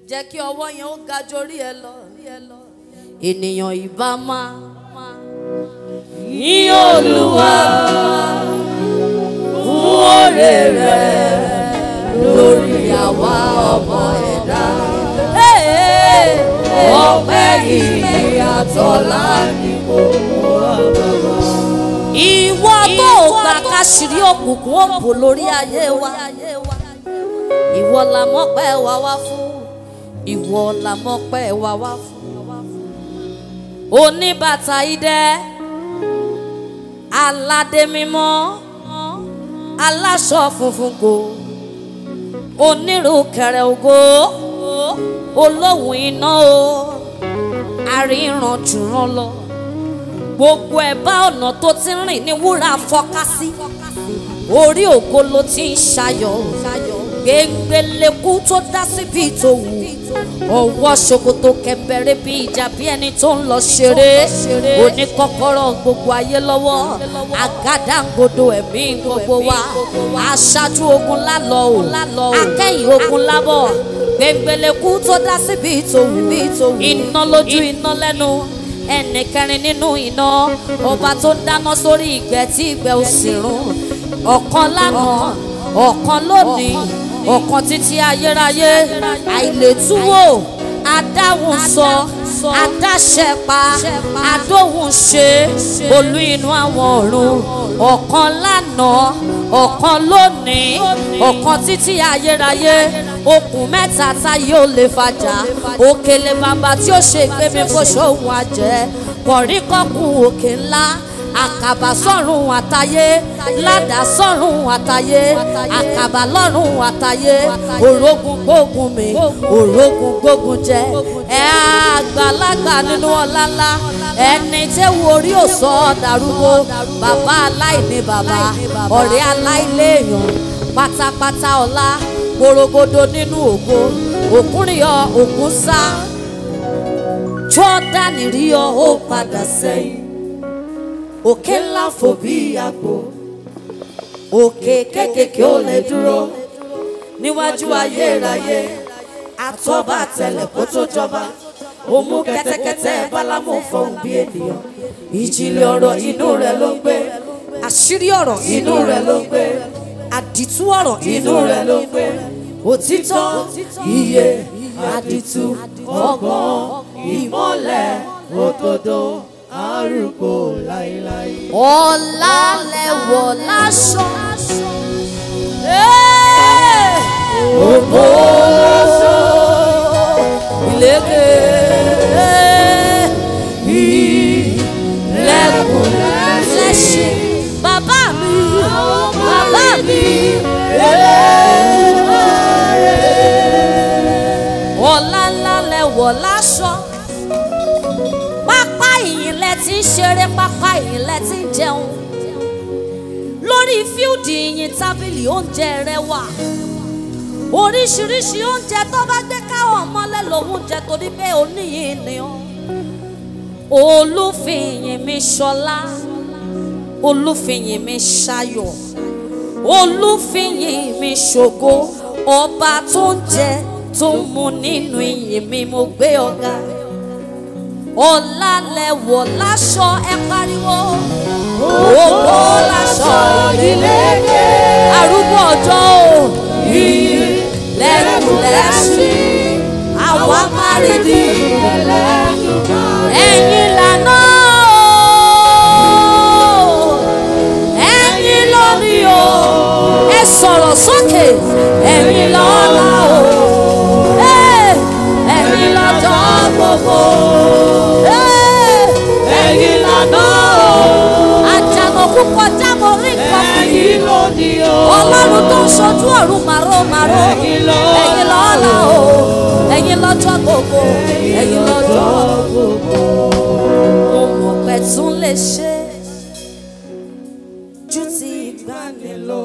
jẹ́ kí ọwọ́ yẹn ó ga jórí ẹ lọ. ènìyàn ìbá máa yìn olúwa fún oore rẹ̀ lórí àwa ọmọ ẹ̀dá. ọpẹ́ yìí àtọ́lá ni mo wá bàbá. ìwọ tó gbà káṣírí òkùnkùn òbò lórí ayé wa ìwọ la mọ́pẹ́ wa wá fún ìwọ la mọ́pẹ́ wa wá fún oníbàtà idẹ aládé mímọ́ aláṣọ funfun kò onírúkẹrẹ ògo olóhùn iná o àríran jùrán lọ gbogbo ẹ̀bá ọ̀nà tó ti rìn ní wúrà fọ́ká sí orí ògo ló ti ń ṣayọ̀ gbẹngbẹlẹ́kú tó dá síbi tó wù ọwọ́ ṣòkòtò kẹ̀mbẹ̀rẹ̀ bí ìjà bí ẹni tó ń lọ ṣeré oníkọ́kọ́rọ́ gbogbo ayé lọ́wọ́ àgádágodo ẹ̀mí gbogbo wa aṣáájú ogun lálọ́ o akẹ́yìn ogun lábọ̀ gbẹngbẹlẹ́kú tó dá síbi tó wù iná lójú iná lẹ́nu ẹnì kẹrin nínú iná ọba tó ń dáná sórí ìgbẹ́ tí ìgbẹ́ ò sì rún ọ̀kan lánàá ọ̀kan lónìí ọ̀kan títí ayérayé àìlétúwò adáhùn sọ adáṣẹpa adóhùn ṣe olú inú àwọn ọ̀run ọ̀kan lánàá ọ̀kan lónìí ọ̀kan títí ayérayé okùn mẹ́ta táyé ò lè fàjà òkèlè bàbá tí ó ṣe gbé mi fóṣòwò àjẹ́ kọ̀ríkọ́kùn òkè ńlá àkàbà sọ́run àtayé ládà sọ́run àtayé àkàbà lọ́run àtayé òrógùn gbógun mi òrógùn gbógun jẹ ẹ àgbàlagbà nínú ọlá ńlá ẹni tẹ́wọ́ orí òsọ dàrúgbó bàbá aláìní bàbá ọ̀rẹ́ aláìléèyàn pátápátá ọlá gbòrògbòdò nínú ògo òkúrìyọ òkú sá jọ́dánì rí ọ ó padà sẹ́yìn òkè ńlá fò bí àgbò òkè kékèké ò lè dúró níwájú ayérayé àtọ́ba àtẹlẹ̀ kó tó jọba ó mú kẹ́tẹ́kẹ́tẹ́ bálámù fọhùn bí ènìyàn ìjìnlẹ̀ ọ̀rọ̀ inú rẹ̀ ló ń gbé àṣírí ọ̀rọ̀ inú rẹ̀ ló ń gbé àdìtú ọ̀rọ̀ inú rẹ̀ ló ń gbé òtítọ́ iye àdìtú ọgbọ́n ìmọ́lẹ̀ òdodo arúgbó láíláí. ọ̀la lẹ̀wọ̀ láṣọ. ògbó láṣọ. ìlékè. ilẹ̀kùn lẹ́ṣin. bàbá mi bàbá mi. ọ̀la ńlá lẹ̀wọ̀ láṣọ pápá ìyìn lẹ ti ń ṣeré pápá ìyìn lẹ ti ń jẹun lórí fíldì ìyìn tábìlì oúnjẹ rẹ wà oríṣiríṣi oúnjẹ tó bá gbé káwọn mọ́lẹ̀ lòun jẹ torí pé oníyìn ni ó olúfìyìn mi ṣọlá olúfìyìn mi ṣayọ̀ olúfìyìn mi ṣògo ọba tó ń jẹ tó ń mu nínú ìyìn mi mo gbé ọ̀gá ọ̀làlẹ̀wọ̀ láṣọ ẹ pariwo ògbó láṣọ ìlékè arúgbó ọjọ́ o iyì lẹ́kùn lẹ́sìn àwa márìdì ẹ̀yin lànà o ẹ̀yin lónìí o ẹ sọ̀rọ̀ sókè ẹ̀yin lọ́la o ẹ̀yin lọ́jọ́ gbogbo ẹ̀yin lànà àjànàkú kọjá mo rí nǹkan ẹ̀yin lónìí o. ọlọ́run tó ń ṣojú ọ̀run màró màró Ẹ̀yin lọ. ẹ̀yin lọ́la o ẹ̀yin lọ́jọ́ gbogbo ẹ̀yin lọ́jọ́ gbogbo. mo mọ̀ pé tún lè ṣe ju ti ìgbàanì lọ.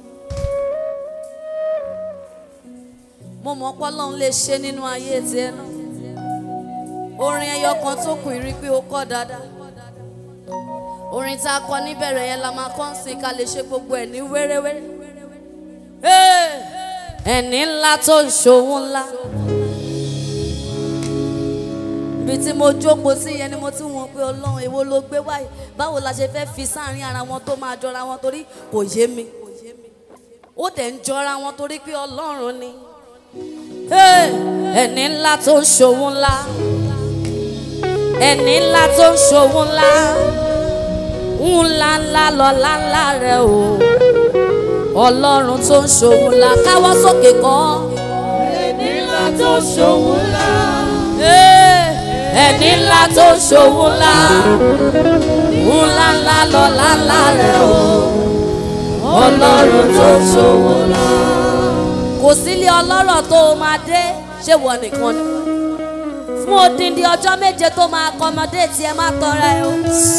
mo mọ̀ pé ọlọ́run lè ṣe nínú ayé tiẹ̀ náà orin ẹyọ kan tó kù rí pé ó kọ́ dáadáa orin tá a kọ níbẹ̀rẹ̀ yẹn la máa kọ́ ń sìn ká lè ṣe gbogbo ẹ̀ ní wéréwéré. Hey! ẹni ńlá tó ń ṣòwò ńlá ibi tí mo jókòó sí yẹn ni mo ti wọ̀n pé ọlọ́run èwo ló gbé wáyé báwo la ṣe fẹ́ fi sáàrin ara wọn tó máa jọra wọn torí kò yé mi ó dẹ̀ ń jọra wọn torí pé ọlọ́run ni Hey! ẹni ńlá tó ń ṣòwò ńlá ẹni ńlá tó ń ṣòwò ńlá ńlá ńlá lọ́lá ńlá rẹ o ọlọ́run tó ń ṣòwò ńlá káwọ́ sókè kọ́ ẹni ńlá tó ṣòwò ńlá. Hey! ẹni ńlá tó ń ṣòwò ńlá ńlá ńlá lọ́lá ńlá rẹ o ọlọ́run tó ń ṣòwò ńlá. kò sílé ọlọ́rọ̀ tó o máa dé ṣé wọ nìkan ni fún odindi ọjọ́ méje tó máa kọmọdé tí ẹ má tọrẹ o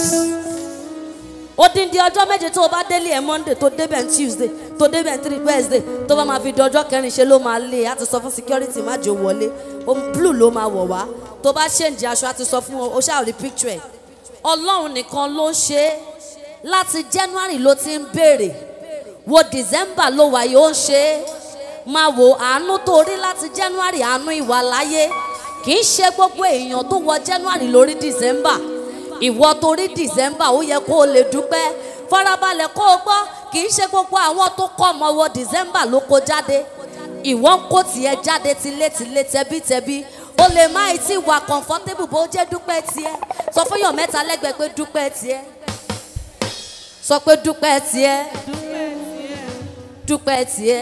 odindi ọjọ́ méje tó o bá délé ẹ monday tó débẹ̀ ní tuesday tó débẹ̀ ní three wednesday tó bá máa fi di ọjọ́ kẹrin ṣe ló máa lé a ti sọ fún security má jò wọlé ohun blue ló máa wọ̀ wá tó bá ṣèǹjì aṣọ a ti sọ fún o ṣáà rí picture ẹ̀ ọlọ́run nìkan ló ń ṣe é láti january ló ti ń béèrè wo december ló wà yóò ń ṣe é máa wo àánú tó rí láti january àánú ìwà láyé kì í ṣe gbogbo èèyàn tó wọ january lórí december ìwọ tó rí december ó yẹ kó o lè dúpẹ́ farabalẹ̀ kó o gbọ́ kì í ṣe gbogbo àwọn tó kọ́ ọmọ wọ december ló kó jáde ìwọ ń kó tiẹ̀ jáde tilétilé tẹbítẹbí o lè má ì tí wà comfortable bó jẹ́ dúpẹ́ tiẹ̀ sọ fún yàn mẹ́ta lẹ́gbẹ̀ẹ́ pé dúpẹ́ tiẹ̀ sọ pé dúpẹ́ tiẹ̀ dúpẹ́ tiẹ̀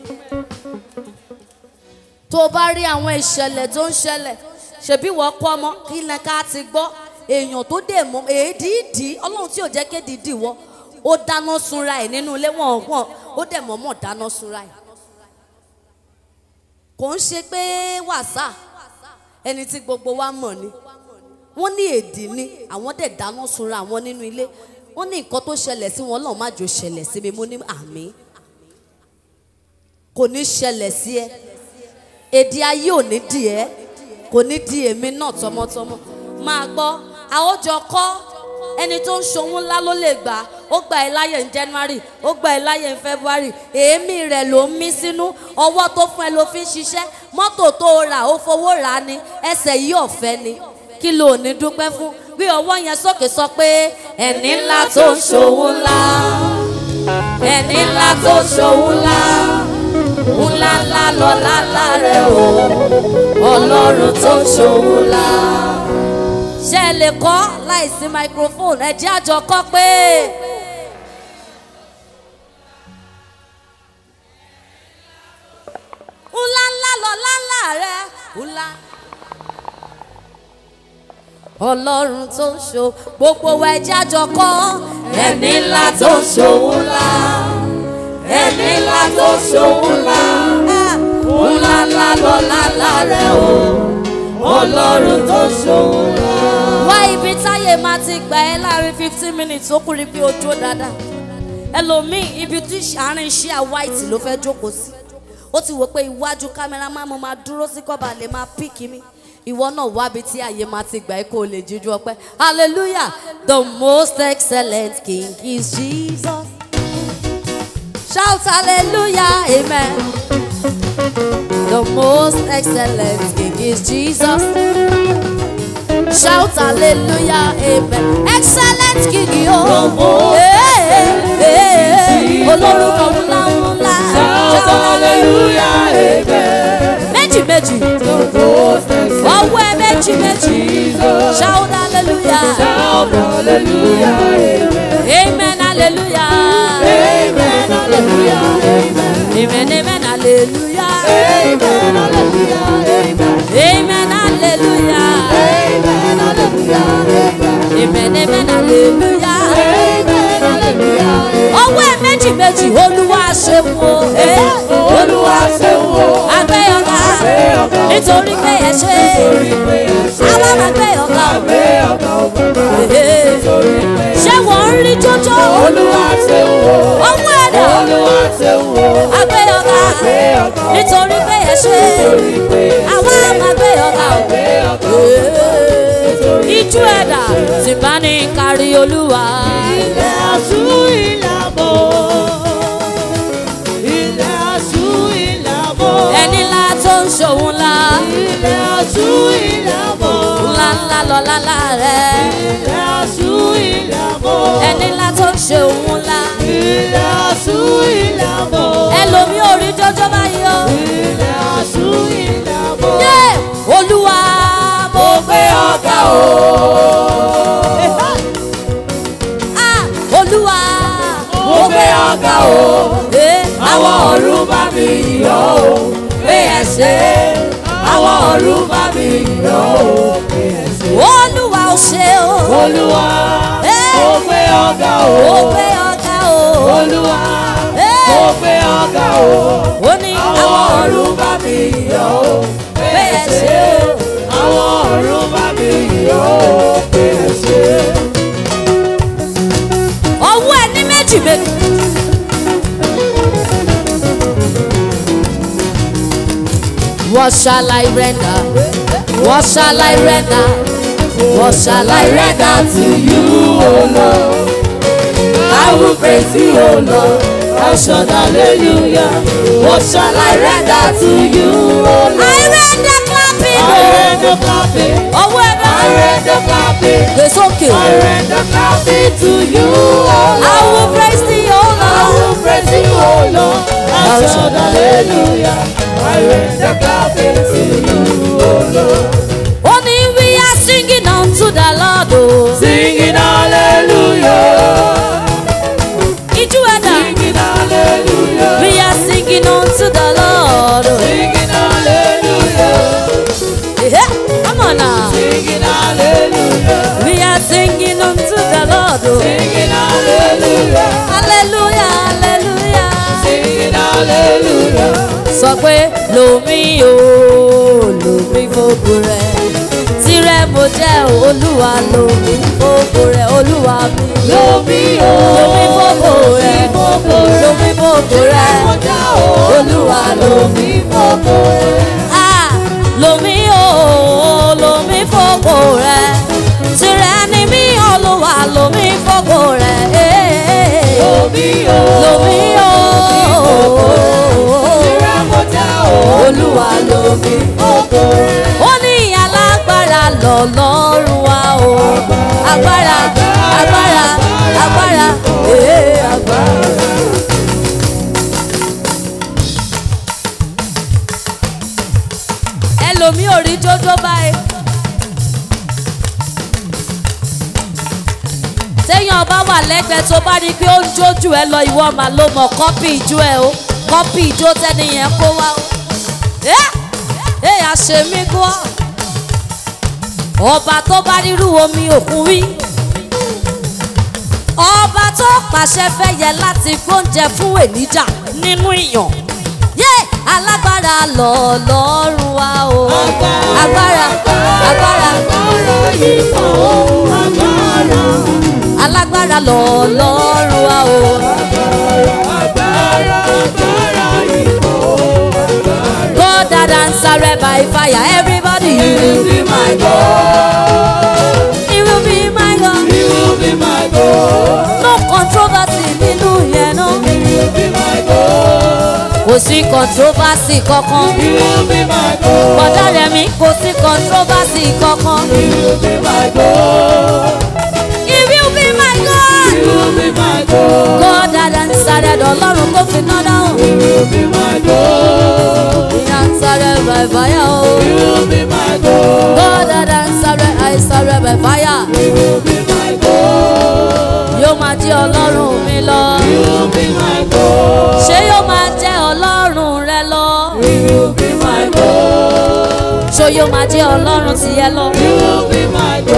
tó o bá rí àwọn ìṣẹ̀lẹ̀ tó ń ṣẹlẹ̀ ṣebí wọ́n kọ́ ọmọ kí ni ká ti gbọ́ èèyàn tó dè mọ́ èédìídì ọlọ́run tí ò jẹ́ kédìídì wọ́ ó dáná sunra ẹ̀ nínú ilé wọn wọn ó dẹ̀ mọ́mọ́ dáná sunra ẹ̀ kò ń ṣe pé wàsà ẹni tí gbogbo wa mọ̀ ni wọ́n ní èdì ni àwọn dẹ̀ dáná sunra àwọn nínú ilé wọ́n ní nǹkan tó ṣẹlẹ̀ sí wọn Ọlọ́run má jò ṣẹlẹ̀ sí mi mo ní àmì kò ní ṣẹlẹ̀ sí ẹ èdè ayé ò ní di ẹ kò ní di èmi náà tọmọtọmọ máa gbọ́ àwòjọ kọ́ ẹni tó ń ṣòwò ńlá ló lè gbà ó gba ẹ láyè ní January ó gba ẹ láyè ní February èémí rẹ̀ ló ń mí sínú ọwọ́ tó fún ẹ ló fi ń ṣiṣẹ́ mọ́tò tó rà ó fowó rà á ni ẹsẹ̀ yìí ọ̀fẹ́ ni kí ló ní dúpẹ́ fún bí ọwọ́ yẹn sókè sọ pé ẹni ńlá tó ń ṣòwò ńlá ẹni ńlá tó ń ṣòwò ńlá ńlá ńlá lọ́lá ńlá rẹ̀ o ọlọ́run tó ń ṣòwò ńlá. ṣé ẹ lè kọ́ láìsí microphone ẹ jẹ́ àjọ kọ́ pé. ńlá ńlá lọ́lá ńlá rẹ̀ ńlá ọlọ́run tó ń ṣo gbogbo wa ẹjẹ́ àjọ kọ́ ẹni ńlá tó ń ṣòwò ńlá ẹni ńlá tó ń ṣòwò ńlá ńlá ńlá lọ́lá ńlá rẹ̀ o ọlọ́run tó ń ṣòwò ńlá. wá ibi táyé máa ti gbà ẹ́ láàrin fifteen minutes ó kúrin bí ojú ó dáadáa ẹlòmíì ibi tí àárín iṣẹ́ white ló fẹ́ jókòó sí ó ti wò pé iwájú kámẹ́rà máa mo máa dúró sí kọ́ba lè máa píkì mi ìwọ náà wábi tí àyè máa ti gbà ẹ́ kó o lè jíjú ọpẹ́ hallelujah the most excellent king is jesus shout hallelujah amen the most excellent king is jesus shout hallelujah amen excellent king yóò olórúkọ ńlá ńlá Shout hallelujah, amen. méjì méjì The most excellent ọwọ́ ẹ méjì méjì Jesus. shout hallelujah. Shout hallelujah, amen. Amen, hallelujah. Amen, hallelujah, amen. Amen, amen, hallelujah. Amen, hallelujah, amen. Amen, hallelujah. Amen, hallelujah, amen. Amen, amen, hallelujah. Amen, hallelujah, amen. Ọwọ́ ẹ̀ méjì méjì Olúwa ṣeun o. Eh, Olúwa ṣeun o. Agbẹ́ ọ̀gá Agbé ọ̀gá o. nítorí pé ẹ ṣe. Torí pé ẹ ṣe. Àwa máa gbé ọ̀gá o. Agbé ọ̀gá o bàbá. Eh, Torí pé ẹ ṣe. Ṣé wọ́n ń rí jójó? Olúwa ṣeun o. Ọwọ́ ẹ̀dá Olúwa ṣeun o. agbẹ́ ọ̀gá Agbé ọ̀gá o. nítorí pé ẹ ṣe. Torí pé ẹ ṣe. Àwa máa gbé ọ̀gá o. Agbé ọ̀gá o. Ijú ẹ̀dá tí bá ní kárí olúwa. Ilẹ̀ aṣú ìlàbọ̀. Ilẹ̀ aṣú ìlàbọ̀. Ẹni ńlá tó ń ṣòwò ńlá. Ilẹ̀ aṣú ìlàbọ̀. Ńlá lọ́lá láàrẹ̀ Ilẹ̀ aṣú ilẹ̀ àbọ̀. ẹni ńlá tó ń ṣe òun ńlá Ilẹ̀ aṣú ilẹ̀ àbọ̀. ẹlòmí ò rí jọjọ́ báyìí o. Ilẹ̀ aṣú ilẹ̀ àbọ̀. yé olúwa mo gbé ọ̀gá o. Ah, olúwa Mo gbé ọ̀gá o. Eh, Àwọn ọ̀run bá mi yọ̀ o. Pé ẹ ṣe. Àwọn ọ̀run bá mi yọ̀ o. Pé ẹ ṣe. olúwa ò ṣe o. Olúwa. Eh. Mo gbé ọ̀gá o. mo gbé ọ̀gá o. Olúwa. Eh. Mo gbé ọ̀gá o. ó ní Àwọn ọ̀run bá mi yọ̀ o. Pé ẹ ṣe. Àwọn ọ̀run bá mi yọ̀ o. Pé ẹ ṣe. ọwọ́ ẹ ní méjì méjì. What shall I render? What shall I render? What shall I render to you, O Lord? I will praise you, O Lord. I shout hallelujah. What shall I render to you, O Lord? I render clapping. I render clapping. ọwọ́ ẹ I náà. render clapping. It's okay. I render clapping to you, O Lord. I will praise thee, O I Lord. will praise you, O Lord. I shout hallelujah. I render clapping to you, O Lord. Only we are singing unto the Lord. Oh. Singing hallelujah. Iju ẹ̀dá. Singing hallelujah. We are singing unto the Lord. Oh. Singing hallelujah. Yeah, come on now. Singing hallelujah. We are singing unto the Lord. Oh. Singing hallelujah. Hallelujah, hallelujah. Singing hallelujah. Sọ pé lomi o, lomi fògo rẹ̀. Tirẹ̀ mo jẹ́ o, olúwa lomi fògo rẹ̀, olúwa mi. Lomi o. Lomi fògo rẹ̀, Fògo rẹ̀. lomi fògo rẹ̀. Kọjá o. Olúwa lomi fògo rẹ̀. Ah, lomi o, lomi fògo rẹ̀. Tirẹ̀ ni mí, olúwa lomi fògo rẹ̀. Eh, Lomi o. Lomi o, Ìrẹ́ kọjá o. olúwa lomi. Fògo rẹ̀. ó ní alágbára lọ́lọ́run wa o agbára agbára agbára ee agbára. ẹlòmíì ò rí jójó báyìí. téèyàn bá wà lẹ́gbẹ̀ẹ́ tó bá rí i pé ó ń jójú ẹ lọ ìwọ màá ló mọ̀ kọ́pì ìjó ẹ o kọ́pì ìjó tẹ́niyẹn kó wá o. ẹ́ ẹ́ àṣemí gbọ́ ọba tó bá rírú omi òkun rí ọba tó pàṣẹ fẹ́yẹ láti gbóúnjẹ fún ènìjà nínú ìyàn yé alágbára lọ lọ́rùn wa o agbára agbára Agbára yìí kò agbára. alágbára lọ lọ́rùn wa o Agbára agbára yìí kò agbára. God that answer by fire everybody You will be my God. he will be my God You will be my God. no controversy nínú yẹn náà. You will be my God. kò sí controversy kankan. You will be my God. bọ̀dá rẹ̀ mi kò sí controversy kankan. You will be my God. he will be my God. You will be my God. God that answered ọlọ́run tó fi ná dáhùn. You will be my God. he answered by fire o. You will be my God. God that answered answered by fire. You will be my God. yóò máa jẹ́ ọlọ́run mi lọ. You will be my God. ṣé yóò máa jẹ́ ọlọ́run rẹ lọ. You will be my God. ṣó yóò máa jẹ́ ọlọ́run tiẹ̀ lọ. You will be my God.